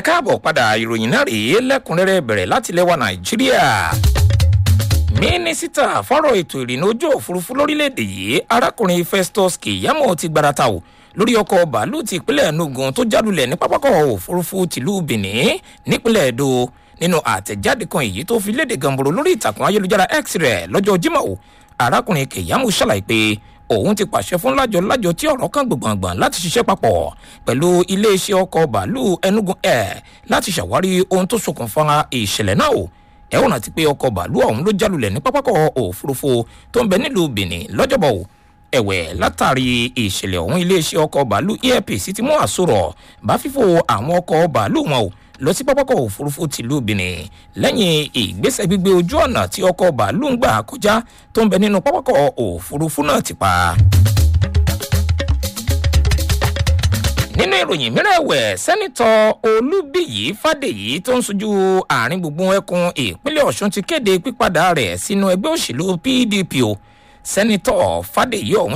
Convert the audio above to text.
káàbọ̀ padà ìròyìn náà rèé lẹ́kùnrẹ́rẹ́ bẹ̀rẹ̀ láti lẹ́wà nàìjíríà mínísítà fọ́rọ̀ ètò ìrìnnà ojú òfurufú lórílẹ̀‐èdè yìí arákùnrin festus keyamo ti gbarata o lórí ọkọ̀ bàálù ti ìpínlẹ̀ enugu tó jálulẹ̀ ní pápákọ̀ òfurufú tìlú benin nípínlẹ̀ edo nínú àtẹ̀jáde kan èyí tó fi léde gànbòrò lórí ìtàkùn ayélujára x rẹ̀ lọ́jọ́ jimoh arákùnrin keyamo ṣàlàyé pé òun ti pàṣẹ fún lájọ lájọ tí ọ̀rọ̀ kan gbọ̀ngbọ̀n láti ṣiṣẹ́ papọ̀ pẹ̀lú iléeṣẹ́ ọkọ̀ bàálù enugu air láti ṣàwárí ohun tó ṣokùnfà ìṣẹ̀lẹ̀ náà o ẹ ò rántí pé ọkọ̀ bàálù ọ̀hún ló jálulẹ̀ ní pápákọ̀ òfurufú tó ń bẹ nílùú benin lọ́jọ́bọ̀ o ẹ̀wẹ̀ látàrí ìṣẹ̀lẹ̀ ọ̀hún iléeṣẹ́ ọkọ̀ bàálù airpeace ti mú àsọ̀rọ̀ bá fífò àwọn ọkọ̀ bàálù wọn o lọ sí pápákọ̀ òfurufú tìlú benin lẹ́yìn ìgbésẹ̀ gbígbé ojú ọ̀nà tí ọkọ̀ bàálù ń gbà kọjá tó ń bẹ nínú pápákọ̀ òfurufú náà ti pa. nínú ìròyìn mìíràn ẹ̀wẹ̀ sẹ́nitọ̀ olúbíyí fàdèyí tó ń sojú àárín gbùngbùn ẹkùn ìpínlẹ̀ ọ̀ṣun ti kéde pípadà rẹ̀ sínú ẹgbẹ́ òṣèlú pdp o sẹ́nitọ̀ fàdèyí ọ̀hún